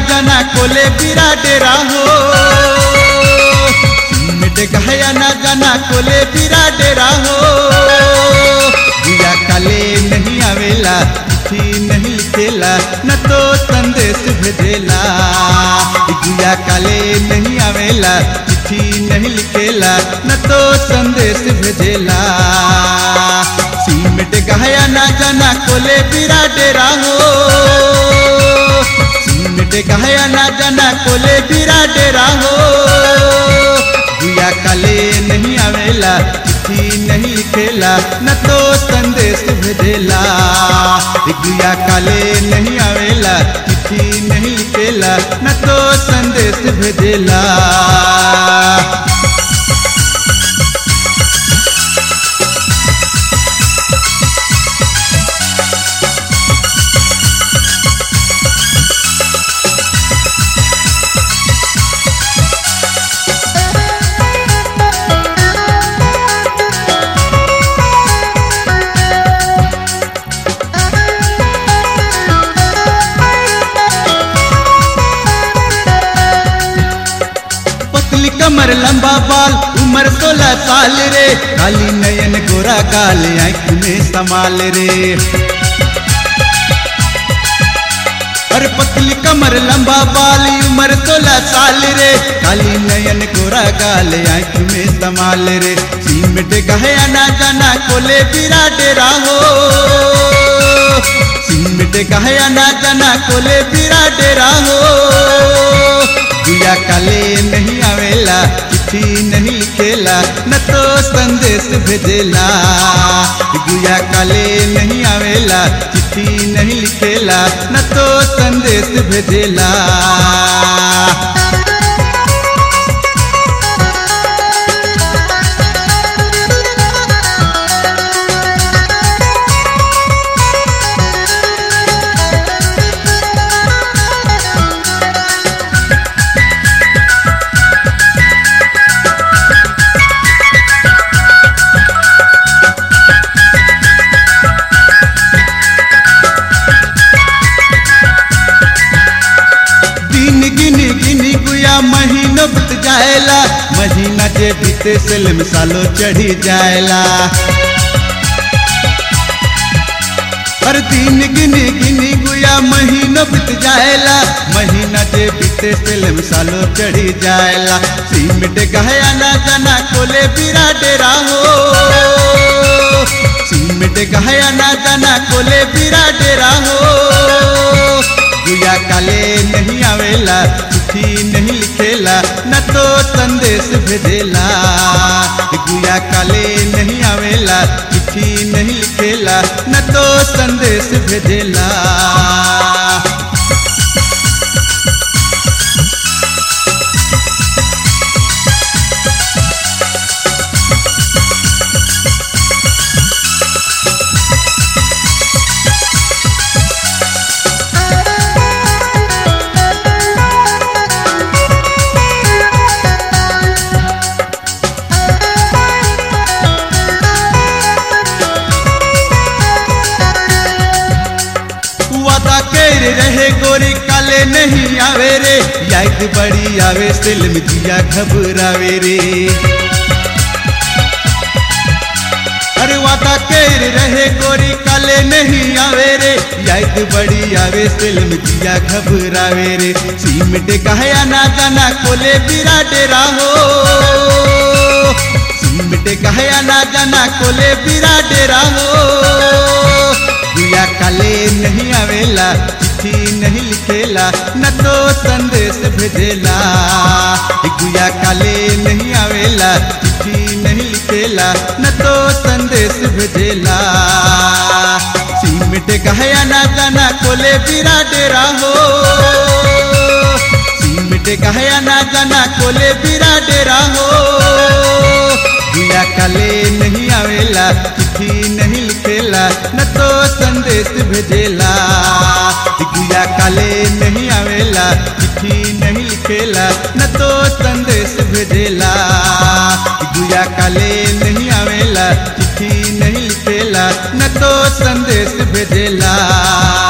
जाना कोले बिरा डेरा हो मिट गया ना जाना कोले बिरा डेरा हो दिया काले नहीं आवेला चिट्ठी नहीं लिखेला न तो संदेश भेजेला गुया काले नहीं आवेला चिट्ठी नहीं लिखेला न तो संदेश भेजेला सीमेंट गया ना जाना कोले बिरा डेरा हो सीमेंट गया ना जाना कोले बिरा डेरा हो गुया काले नहीं आवेला चिट्ठी नहीं लिखेला न तो संदेश भेजेला गुया काले नहीं आवेला चिट्ठी नहीं लिखेला न तो संदेश भेजेला पतली कमर लंबा बाल उम्र सोलह साल रे काली नयन गोरा गाल आंख में समाल रे अरे पतली कमर लंबा बाल उम्र सोलह साल रे काली नयन गोरा गाल आंख में समाल रे सीमेंट गया ना जाना कोले बिरा डेरा हो सीमेंट गया ना जाना कोले बिरा डेरा हो गुया काले नहीं आवेला चिट्ठी नहीं लिखेला न तो संदेश भेजेला गुया काले नहीं आवेला चिट्ठी नहीं लिखेला न तो संदेश भेजेला दिन गिनी गिनी गुया महीनो बीत जाएला महीना जे बीते सेल सालो चढ़ी जाएला हर दिन गिनी गिनी गुया महीनो बीत जाएला महीना जे बीते सेल सालो चढ़ी जाएला सीमेंट गया ना जाना कोले बिरा डेरा हो सीमेंट गया ना जाना कोले बिरा डेरा हो गुया काले नहीं आवेला चिट्ठी नहीं लिखेला न तो संदेश भेजेला गुया काले नहीं आवेला चिट्ठी नहीं लिखेला न तो संदेश भेजेला वादा कर रहे गोरी काले नहीं आवे रे याद बड़ी आवे फिल्म जिया घबरावे रे अरे वादा कर रहे गोरी काले नहीं आवे रे याद बड़ी आवे फिल्म जिया घबरावे रे सीमेंट गया ना जाना कोले बिरा डेरा हो सीमेंट गया ना जाना कोले बिरा डेरा हो गुया काले नहीं आवेला चिट्ठी नहीं लिखेला न तो संदेश भेजेला गुया काले नहीं आवेला चिट्ठी नहीं लिखेला न तो संदेश भेजेला सीमेंट गया ना जाना कोले बिरा डेरा हो सीमेंट गया ना जाना कोले बिरा डेरा हो गुया काले नहीं आवेला चिट्ठी नहीं लिखेला न तो संदेश भेजेला गुया काले नहीं आवेला चिट्ठी नहीं लिखेला न तो संदेश भेजेला गुया काले नहीं आवेला चिट्ठी नहीं लिखेला न तो संदेश भेजेला